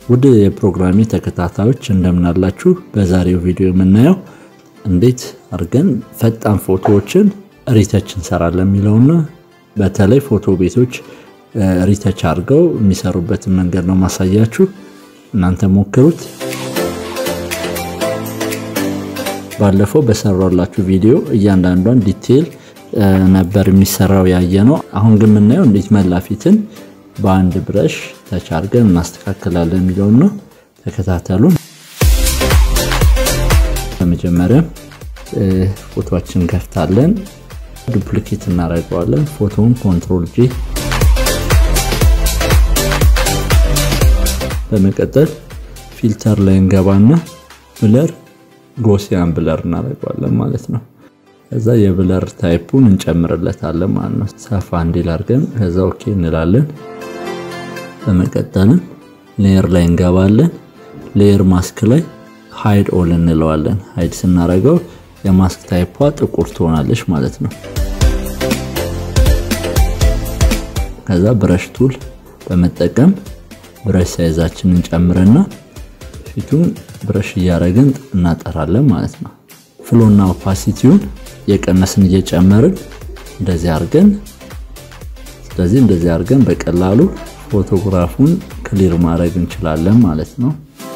ውድ የፕሮግራሚ ተከታታዮች እንደምናላችሁ። በዛሬው ቪዲዮ የምናየው እንዴት አድርገን ፈጣን ፎቶዎችን ሪተች እንሰራለን የሚለውና በተለይ ፎቶ ቤቶች ሪተች አድርገው የሚሰሩበትን መንገድ ነው ማሳያችሁ። እናንተ ሞክሩት። ባለፈው በሰራላችሁ ቪዲዮ እያንዳንዷን ዲቴይል ነበር የሚሰራው ያየ ነው። አሁን ግን የምናየው እንዴት መላፊትን በአንድ ብረሽ ተች አድርገን እናስተካክላለን የሚለውን ነው። ተከታተሉን። በመጀመሪያ ፎቶችን ከፍታለን፣ ዱፕሊኬት እናደርገዋለን። ፎቶውን ኮንትሮል ጂ በመቀጠል ፊልተር ላይ እንገባና ብለር ጎሲያን ብለር እናደርገዋለን ማለት ነው። ከዛ የብለር ታይፑን እንጨምርለታለን ማለት ነው። ሰፋ እንዲል አድርገን ከዛ ኦኬ እንላለን። በመቀጠልም ሌየር ላይ እንገባለን። ሌየር ማስክ ላይ ሃይድ ኦል እንለዋለን። ሃይድ ስናደርገው የማስክ ታይፓ ጥቁር ትሆናለች ማለት ነው። ከዛ ብረሽ ቱል በመጠቀም ብረሽ ሳይዛችንን ጨምርና ፊቱን ብረሽ እያደረግን እናጠራለን ማለት ነው። ፍሎና ኦፓሲቲውን የቀነስን እየጨመርን እንደዚህ አድርገን ስለዚህ እንደዚህ አድርገን በቀላሉ ፎቶግራፉን ክሊር ማድረግ እንችላለን ማለት ነው።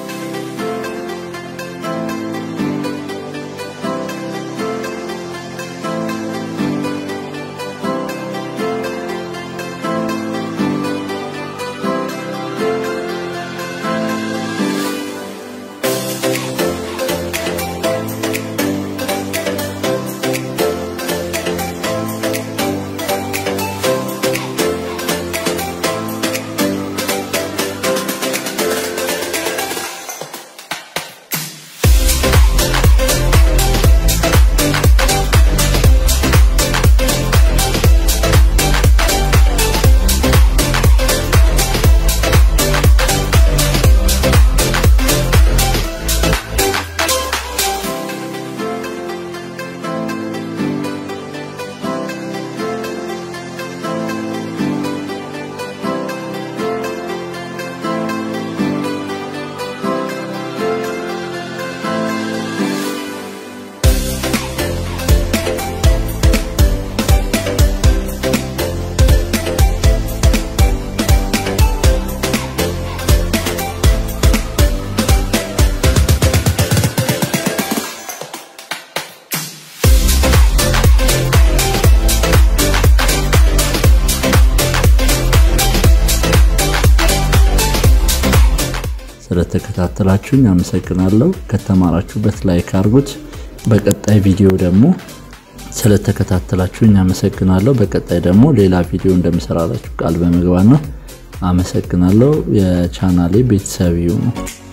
ስለተከታተላችሁኝ አመሰግናለሁ። ከተማራችሁበት ላይክ አድርጉት። በቀጣይ ቪዲዮ ደግሞ ስለተከታተላችሁኝ አመሰግናለሁ። በቀጣይ ደግሞ ሌላ ቪዲዮ እንደምሰራላችሁ ቃል በመግባት ነው። አመሰግናለሁ። የቻናሌ ቤተሰብ ይሁኑ።